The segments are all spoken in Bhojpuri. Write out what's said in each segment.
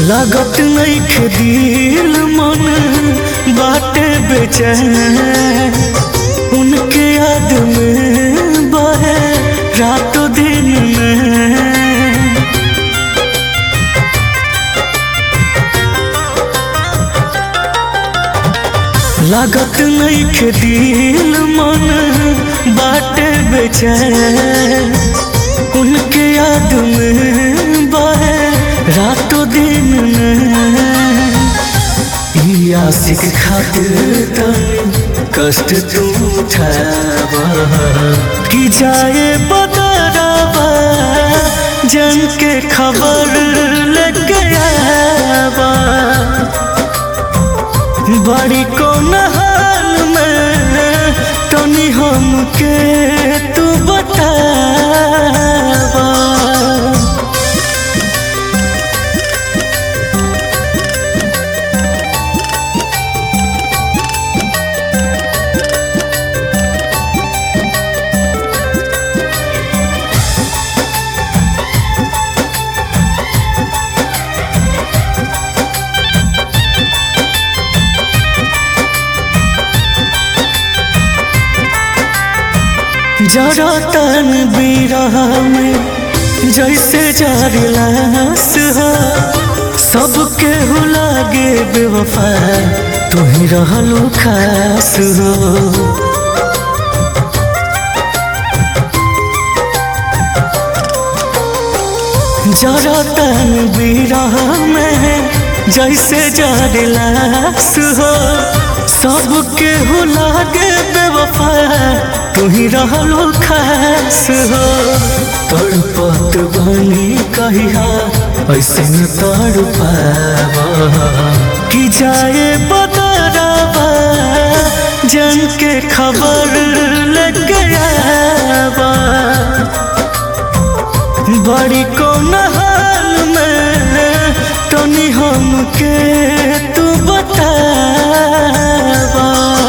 लागत नइखे दिल मन बाटे बेचैन उनके याद में बहे रातों दिन में लागत नइखे दिल मन बाटे बेचैन उनके याद में बहे रातों दिन में ई आशिक खातिर तनी कष्ट तू उठावा कि जाए बदरावा जन के खबर लग गयावा बड़ी कौन हाल में तनी हमके तू बतावा जरा तन बिरह में जैसे जारी लाश हो सबके हो लागे बेवफा तू ही रहलू खास हो जरा तन बिरह में जैसे जारी लाश हो सबके हो लागे बेवफा तू ही रहलो खास हो तड़पत बनी कहिया ऐसे न तड़ कि जाए बदरावा जन के खबर लग गयावा बड़ी कौन हाल में तनी हमके तू बतावा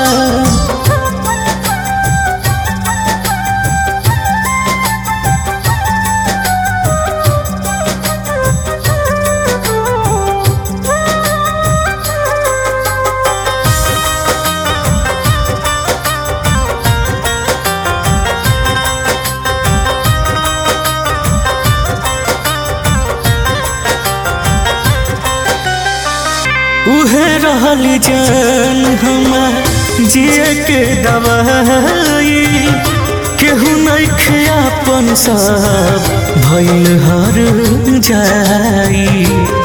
उहे रहल जान हमार जिए के दवाई केहू नइखे अपन सब भइल हर जाई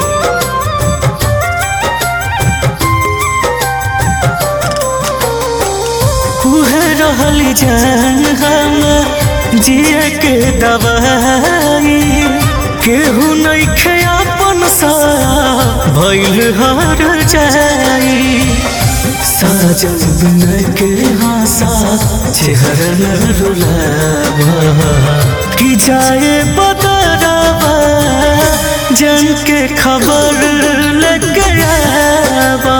उहे रहल जान हमार जिए के दवाई केहू नइखे अपन सा भइल हर जाई साजन बिनय के हासा चेहरा न रुलावा कि जाए बदरावा जन के खबर लग गयावा